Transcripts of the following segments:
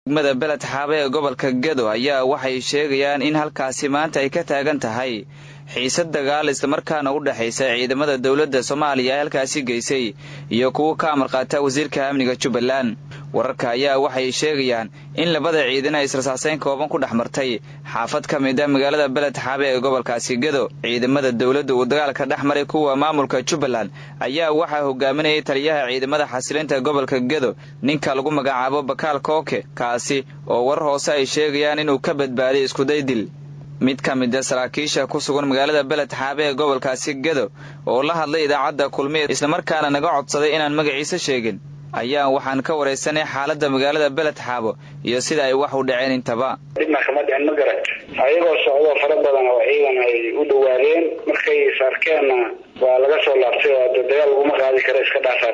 degmada beled xaabe ee gobolka gedo ayaa waxay sheegayaan in halkaasi maanta ay ka taagan tahay xiisad dagaal islamarkaana u dhexaysa ciidamada dowladda soomaaliya ee halkaasi geysay iyo kuwa ka amar qaata wasiirka amniga jubbaland wararka ayaa waxay sheegayaan in labada ciidan ay israsaaseyn kooban ku dhex martay xaafad ka mid a magaalada beled xaabe ee gobolkaasi gedo ciidamada dowladda uu dagaalka dhex maray kuwa maamulka jubbaland ayaa waxaa hogaaminayay taliyaha ciidamada xasilinta gobolka gedo ninka lagu magacaabo bakaal kooke kaasi oo warar hoose ay sheegayaan inuu ka badbaaday iskuday dil mid ka mid a saraakiisha ku sugan magaalada beled xaabe ee gobolkaasi gedo oo la hadlay idaacadda kulmiye islamarkaana naga codsaday inaan magaciisa sheegin ayaa waxaan ka waraysanay xaaladda magaalada beled xaabo iyo sida ay wax u dhaceen intaba dhibna kama dhicin ma garat ayagoo socdo fara badan oo ciidan ay u dhawaadeen markay sarkeenna waa laga soo laabtay oo de dagaal laguma qaadi kara iska dhaafaa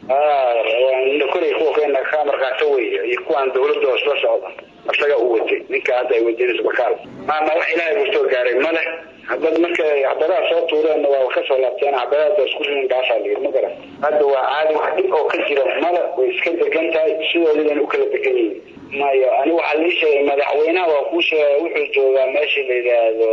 layidhi koray kuwa keena ka amar qaato weeye iyo kuwaan dawladda hoos la socda asaga u watay ninka hadda ay wadanayso bakaal maama wax ilaahay kusoo gaaray ma leh hadad markay cabadaha soo tuureenna waa ka soo laabteen cabadaada isku rin dhaafaa layidhi ma garan hadda waa caadi wax dhib oo ka jira male way iska degan tahay sidoodiiban u kala degan yihiin mayo ani waxaa lii sheegay madaxweynaha waa kuu sheegay wuxuu joogaa meesha la yidhaahdo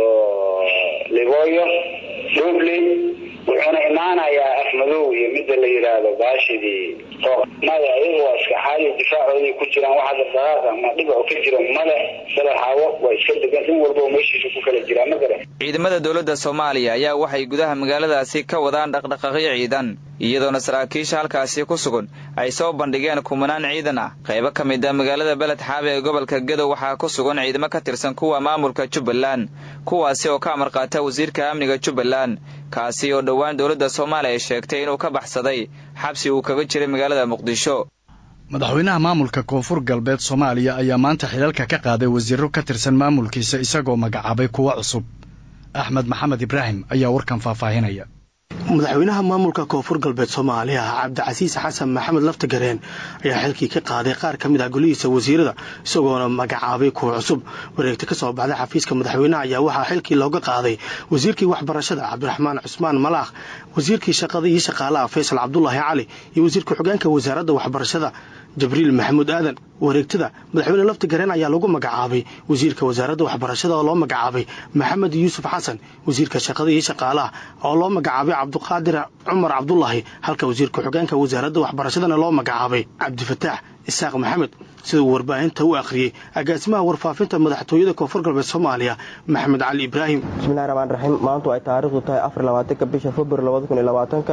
liboyo dobley wuxuuna imaanayaa afmadow iyo midda la yidhaahdo baashidii maya iyaga waa iska xaali difaacoodii ku jiraan waxa daqaaqa ma dhib oo ka jira male badaxaawo waa iska degan in walba meeshiisa ku kala jiraa ma garan ciidamada dowladda soomaaliya ayaa waxay gudaha magaaladaasi ka wadaan dhaqdhaqaaqyo ciidan iyadoona saraakiisha halkaasi ku sugan ay soo bandhigeen kumanaan ciidan ah qaybo ka mid a magaalada beled xaabe ee gobolka gedow waxaa ku sugan ciidamo ka tirsan kuwa maamulka jubbaland kuwaasi oo ka amar qaata wasiirka amniga jubbaland kaasi oo dhowaan dowladda soomaaliya ay sheegtay inuu ka baxsaday xabsi uu kaga jiray magaalada muqdisho madaxweynaha maamulka koonfur galbeed soomaaliya ayaa maanta xilalka ka qaaday wasiiro ka tirsan maamulkiisa isagoo magacaabay kuwo cusub axmed maxamed ibraahim ayaa warkan faahfaahinaya madaxweynaha maamulka koonfur galbeed soomaaliya cabdicasiis xasan maxamed laftagareen ayaa xilkii ka qaaday qaar ka mid ah golihiisa wasiirada isagoona magacaabay kuwa cusub wareegta ka soo baxday xafiiska madaxweynaha ayaa waxaa xilkii looga qaaday wasiirkii waxbarashada cabdiraxmaan cusmaan malaakh wasiirkii shaqada iyo shaqaalaha faysal cabdulaahi cali iyo wasiirka xogeenka wasaaradda waxbarashada jibriil maxamuud aadan wareegtada madaxweyne laftigareen ayaa lagu magacaabay wasiirka wasaaradda waxbarashada oo loo magacaabay maxamed yuusuf xasan wasiirka shaqada iyo shaqaalaha oo loo magacaabay cabdiqaadir cumar cabdulaahi halka wasiirka xogeenka wasaaradda waxbarashadana loo magacaabay cabdifataax isaaq maxamed siduu warbaahinta u akhriyey agaasimaha warfaafinta madaxtooyada koonfur galbeed soomaaliya maxamed cali ibraahim bismillahi raxmaan raxiim maantu ay taariikhdu tahay afar labaatanka bisha februar labada kun iyo labaatanka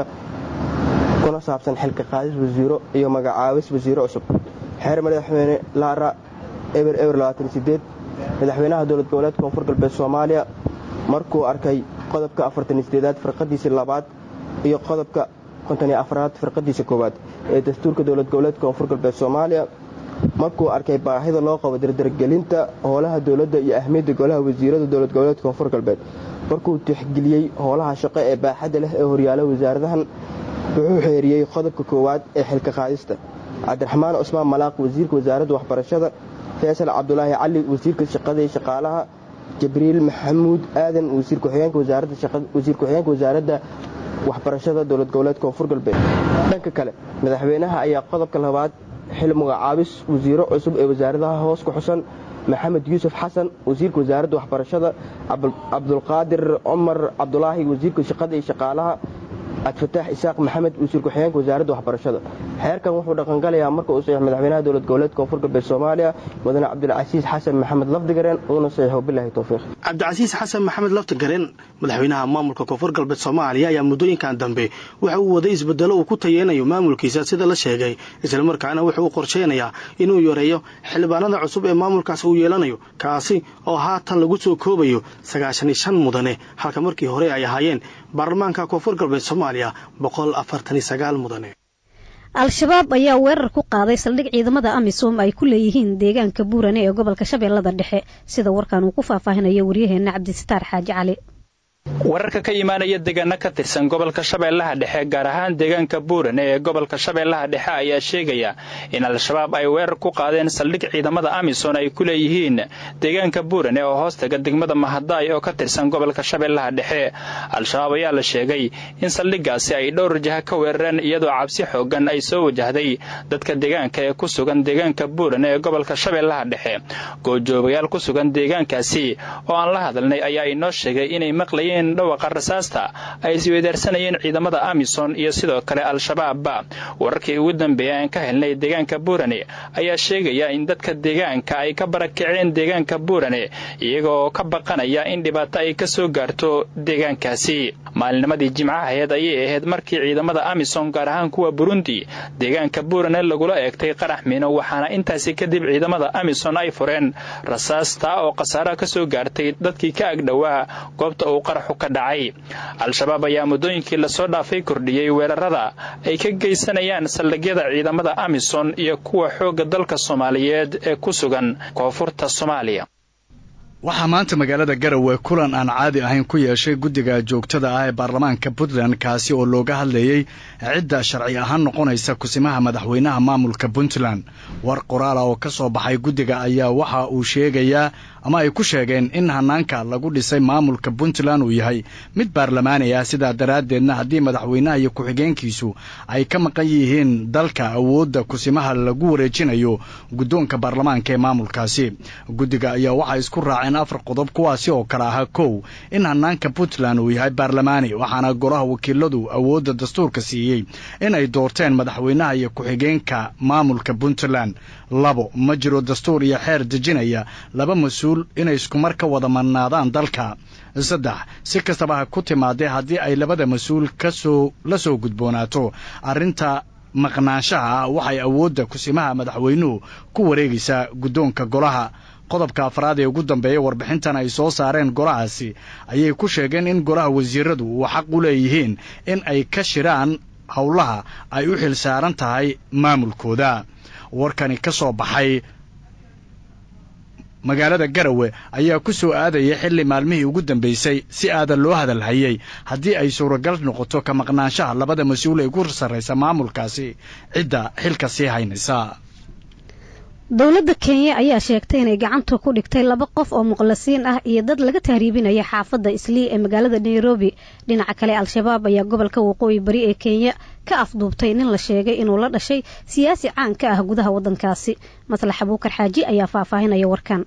kuna saabsan xilka qaadis wasiiro iyo magacaabis wasiiro cusub xeer madaxweyne laara eber eber madaxweynaha dowlad goboleed koonfur galbeed soomaaliya markuu arkay qodobka afartanideedaad firqadiisii labaad iyo qodobka kontoniyo afraad firqadiisa koowaad ee dastuurka dowlad goboleed koonfur galbeed soomaaliya markuu arkay baahida loo qabo dardargelinta howlaha dowladda iyo ahmiyadda golaha wasiirada dowlad goboleed koonfur galbeed markuu tixgeliyey howlaha shaqo ee baaxadda leh ee horyaala wasaaradahan wuxuu xeeriyey qodobka koowaad ee xilka qaadista cabdiraxmaan cusmaan malaaq wasiirka wasaaradda waxbarashada faysal cabdulaahi cali wasiirka shaqada iyo shaqaalaha jibriil maxamuud aadan wasiir ku-xigeenka wasaaradda waxbarashada dowlad goboleed koonfur galbeed dhanka kale madaxweynaha ayaa qodobka labaad xil magacaabis wasiiro cusub ee wasaaradaha hoos ku xusan maxamed yuusuf xasan wasiirka wasaaradda waxbarashada cabdulqaadir cumar cabdulaahi wasiirka shaqada iyo shaqaalaha cabdifataax isaaq maxamed wasiir ku-xigeenka wasaaradda waxbarashada xeerkan wuxuu dhaqangalayaa marka uu saxiix madaxweynaha dowlad goboleed koonfur galbeed soomaaliya mudane cabdilcasiis xasan maxamed lafdigareen uuna saxiixo bilaahi towfiiq cabdicasiis xasan maxamed laftigareen madaxweynaha maamulka koonfur galbeed soomaaliya ayaa muddooyinkan dambe waxa uu waday isbedelo uu ku tayeynayo maamulkiisa sida la sheegay islamarkaana wuxuu u qorsheynayaa inuu yareeyo xildhibaanada cusub ee maamulkaasi uu yeelanayo kaasi oo haatan lagu soo koobayo sagaashan iyo shan mudane halka markii hore ay ahaayeen baarlamaanka koonfur galbeed soomaaliya boqol afartan iyo sagaal mudane al-shabaab ayaa weerar ku qaaday saldhig ciidamada amisom ay ku leeyihiin deegaanka buurane ee gobolka shabeellada dhexe sida warkan uu ku faahfaahinayo waryaheena cabdisitaar xaaji cali wararka ka imaanaya deegaano ka tirsan gobolka shabeellaha dhexe gaar ahaan deegaanka buurane ee gobolka shabeellaha dhexe ayaa sheegaya in al-shabaab ay weerar ku qaadeen saldhig ciidamada amisom ay ku leeyihiin deegaanka buurane oo hoostaga degmada mahadaay oo ka tirsan gobolka shabeellaha dhexe al-shabaab ayaa la sheegay in saldhiggaasi ay dhowr jaha ka weerareen iyadoo cabsi xoogan ay soo wajahday dadka deegaanka ee ku sugan deegaanka buurane ee gobolka shabeellaha dhexe goojoogayaal ku sugan deegaankaasi oo aan la hadalnay ayaa inoo sheegay inay maqlayeen dhawaqa rasaasta ay isweydaarsanayeen ciidamada amisom iyo sidoo kale al-shabaabba wararkii ugu dambeeyay aan ka helnay deegaanka buurane ayaa sheegaya in dadka deegaanka ay ka barakaceen deegaanka buurane iyagooo ka baqanaya in dhibaato ay ka soo gaarto deegaankaasi maalinimadii jimcahaheed ayay ahayd markii ciidamada amisom gaar ahaan kuwa burundi deegaanka buurane lagula eegtay qarax miino waxaana intaasi kadib ciidamada amisom ay fureen rasaasta oo khasaara ka soo gaartay dadkii ka agdhowaa goobta uu qaraxu al-shabaab ayaa muddooyinkii lasoo dhaafay kordhiyey weerarada ay ka geysanayaan saldhigyada ciidamada amisom iyo kuwa xoogga dalka soomaaliyeed ee ku sugan koonfurta soomaaliya waxaa maanta magaalada garowe kulan aan caadi ahayn ku yeeshay guddiga joogtada ah ee baarlamaanka puntland kaasi oo looga hadlayey cidda sharci ahaan noqonaysa kusimaha madaxweynaha maamulka puntland war qoraala oo ka soo baxay guddiga ayaa waxa uu sheegayaa ama ay ku sheegeen in hanaanka lagu dhisay maamulka puntland uu yahay mid baarlamaani ah sidaa daraaddeedna haddii madaxweynaha iyo ku-xigeenkiisu ay ka maqan yihiin dalka awoodda kusimaha lagu wareejinayo guddoonka baarlamaanka ee maamulkaasi guddiga ayaa waxay isku raaceen afar qodob kuwaasi oo kale ahaa kow in hanaanka puntland uu yahay baarlamaani waxaana golaha wakiiladu awoodda dastuurka siiyey in ay doorteen madaxweynaha iyo ku-xigeenka maamulka puntland labo ma jiro dastuur iyo xeer dejinaya laba mas-uul inay iskumar ka wada madnaadaan dalka saddex si kastaba ha ku timaadee haddii ay labada mas-uul kasoo la soo gudboonaato arrinta maqnaanshaha ah waxay awoodda kusimaha madaxweynuhu ku wareegaysaa guddoonka golaha qodobka afraad ee ugu dambeeya warbixintan ay soo saareen golahaasi ayay ku sheegeen in golaha wasiiradu uu xaq u leeyihiin in ay ka shiraan howlaha ay u xil saaran tahay maamulkooda warkani ka soo baxay magaalada garowe ayaa ku soo aadaya xilli maalmihii ugu dambeysay si aadan loo hadalhayay haddii ay suuragal noqoto ka maqnaanshaha labada mas-uul ee ugu sarraysa maamulkaasi cidda xilka sii haynaysa dowladda kenya ayaa sheegtay inay gacanta ku dhigtay laba qof oo muqlasiin ah iyo dad laga tahriibinaya xaafadda islii ee magaalada nairobi dhinaca kale al-shabaab ayaa gobolka waqooyi bari ee kenya ka afduubtay nin la sheegay inuu la dhashay siyaasi caan ka ah gudaha waddankaasi maslax abuukar xaaji ayaa faahfaahinaya warkan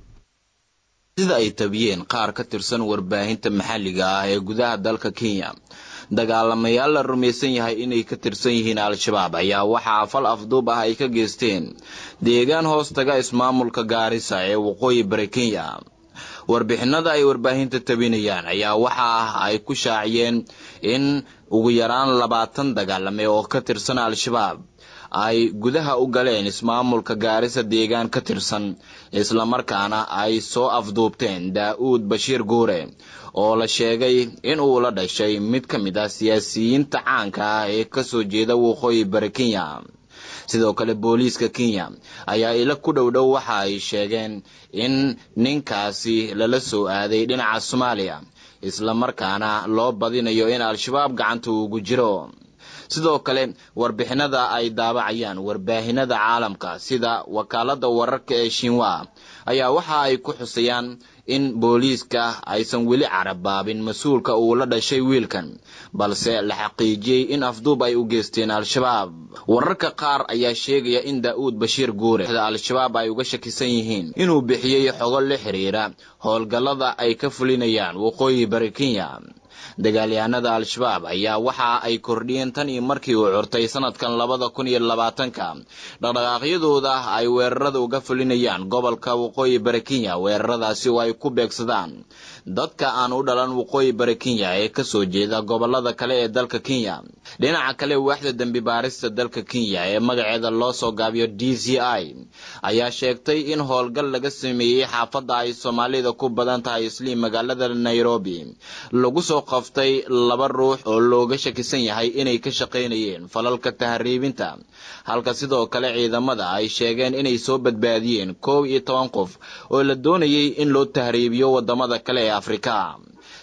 sida ay tabiyeen qaar ka tirsan warbaahinta maxalliga ah ee gudaha dalka kenya dagaalamayaal la rumaysan yahay inay ka tirsan yihiin al-shabaab ayaa waxaa fal afduub ah ay ka geysteen deegaan hoostaga ismaamulka gaarisa ee waqooyi bari kenya warbixinada ay warbaahinta tabinayaan ayaa waxa ah ay ku shaaciyeen in ugu yaraan labaatan dagaalame oo ka tirsan al-shabaab ay gudaha u galeen ismaamulka gaarisa deegaan ka tirsan islamarkaana ay soo afduubteen daa-uud bashiir guure oo la sheegay in uu la dhashay mid ka mid ah siyaasiyiinta caanka ah ee kasoo jeeda waqooyi bari kenya sidoo kale booliiska kenya ayaa ila ku dhow dhow waxa ay sheegeen in ninkaasi lala soo aaday dhinaca soomaaliya islamarkaana loo badinayo in al-shabaab gacanta ugu jiro sidoo kale warbixinada ay daabacayaan warbaahinada caalamka sida wakaalada wararka ee shinwa ayaa waxa ay ku xusayaan in booliiska aysan weli carabaabin mas-uulka uu la dhashay wiilkan balse la xaqiijiyey in afduub ay u geysteen al-shabaab wararka qaar ayaa sheegaya in daa-uud bashiir guure al-shabaab ay uga shakisan yihiin inuu bixiyey xogo la xiriira howlgallada ay ka fulinayaan waqooyi bari kenya dagaalyahanada al-shabaab ayaa waxa ay kordhiyeen tan iyo markii uu curtay sanadkan labada kun iyo labaatanka dhaqdhaqaaqyadooda ay weerarada uga fulinayaan gobolka waqooyi bari kenya weeraradaasi oo ay ku beegsadaan dadka aan u dhalan waqooyi bari kenya ee kasoo jeeda gobolada kale ee dalka kenya dhinaca kale waaxda dembi baarista dalka kenya ee magaceeda loo soo gaabiyo d c i ayaa sheegtay in howlgal laga sameeyey xaafadda ay soomaalida ku badan tahay isliim magaalada nairobi lagu soo qaftay laba ruux oo looga shakisan yahay inay ka shaqaynayeen falalka tahriibinta halka sidoo kale ciidamada ay sheegeen inay soo badbaadiyeen koow iyo toban qof oo la doonayay in loo tahriibiyo wadamada kale ee afrika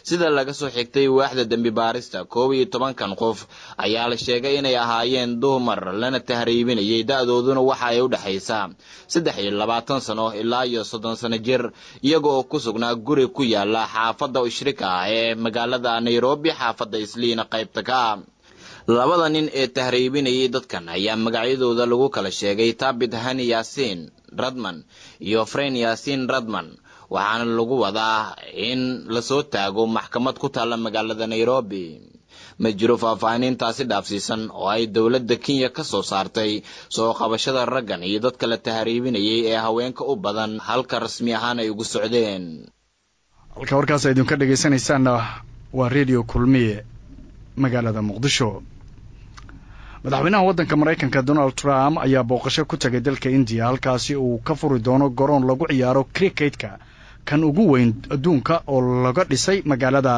sida laga soo xigtay waaxda dembi baarista koob iyo tobankan qof ayaa la sheegay inay ahaayeen dumar lana tahriibinayay da-dooduna waxa ay u dhexaysaa saddex iyo labaatan sano ilaa iyo soddon sano jir iyaga oo ku sugnaa guri ku yaala xaafadda ishrika ah ee magaalada nairobi xaafadda isliina qaybta ka ah labada nin ee tahriibinayay dadkan ayaa magacyadooda lagu kala sheegay taabit hani yaasiin radman iyo fren yaasiin radman waxaana lagu wadaa in lasoo taago maxkamad ku taalla magaalada nairobi ma jiro faahfaahinintaasi dhaafsiisan oo ay dowladda kenya ka soo saartay soo qabashada raggan iyo dadka la tahriibinayay ee haweenka u badan halka rasmi ahaan ay ugu socdeen halka warkaas idinka dhegaysanaysaanna waa redio kulmiye magaalada muqdisho madaxweynaha waddanka maraykanka donald trump ayaa booqasho ku tegay dalka indiya halkaasi uu ka furi doono garoon lagu ciyaaro criketka kan ugu weyn adduunka oo laga dhisay magaalada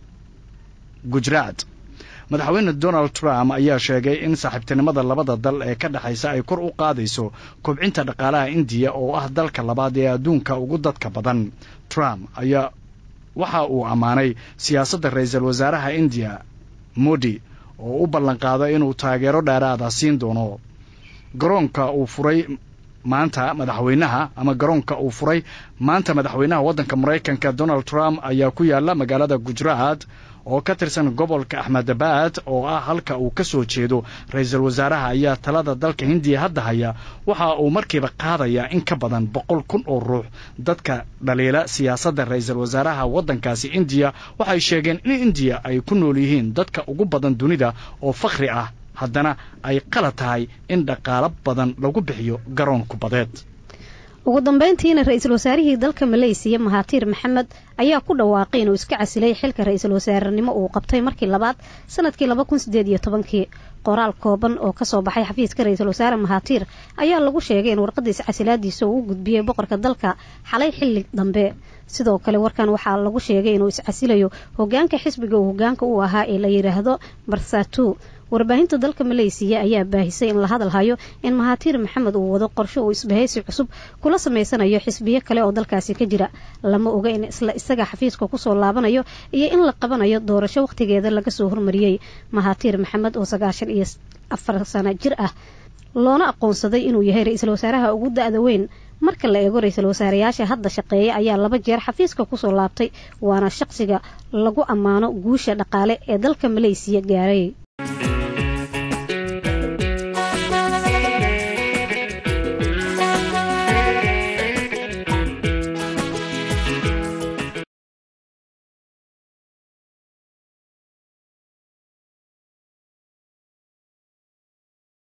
gujaraat madaxweyne donald trump ayaa sheegay in saaxiibtinimada labada dal ee ka dhexaysa ay kor u qaadayso kobcinta dhaqaalaha indiya oo ah dalka labaad ee adduunka ugu dadka badan trump ayaa waxa uu ammaanay siyaasadda ra-iisul wasaaraha indiya modi oo u ballanqaaday inuu taageero dheeraada siin doono garoonka uu furay maanta madaxweynaha ama garoonka uu furay maanta madaxweynaha waddanka maraykanka donald trump ayaa ku yaala magaalada gujaraat oo ka tirsan gobolka axmedabad oo ah halka uu ka soo jeedo ra-iisul wasaaraha ayaa talada dalka hindiya hadda haya waxa uu markiiba qaadayaa in ka badan boqol kun oo ruux dadka dhaliila siyaasadda ra-iisul wasaaraha waddankaasi indiya waxay sheegeen in indiya ay ku nool yihiin dadka ugu badan dunida oo fakhri ah haddana ay qalad tahay in dhaqaalo badan lagu bixiyo garoon kubadeed ugu dambeyntiina ra-iisul wasaarihii dalka maleysiya mahaatiir maxamed ayaa ku dhawaaqay inuu iska casilay xilka ra-iisul wasaarenimo uu qabtay markii labaad sanadkii laba kun sideed iyo tobankii qoraal kooban oo kasoo baxay xafiiska ra-iisul wasaare mahaatiir ayaa lagu sheegay in warqadiisa casilaadiisa uu u gudbiyey boqorka dalka xalay xilli dambe sidoo kale warkan waxaa lagu sheegay inuu iscasilayo hogaanka xisbiga uu hogaanka u ahaa ee la yidhaahdo barsatu warbaahinta dalka maleysiya ayaa baahisay in la hadal hayo in mahaatiir maxamed uu wado qorsho uu isbahaysi cusub kula samaysanayo xisbiyo kale oo dalkaasi ka jira lama oga in isla isaga xafiiska kusoo laabanayo iyo in la qabanayo doorasho wakhtigeeda laga soo hormariyey mahaatiir maxamed oo sagaashan iyo afar sano jir ah loona aqoonsaday inuu yahay ra-iisul wasaaraha ugu da-da weyn marka la eego ra-iisul wasaareyaasha hadda shaqeeya ayaa laba jeer xafiiska kusoo laabtay waana shaqsiga lagu ammaano guusha dhaqaale ee dalka maleysiya gaaray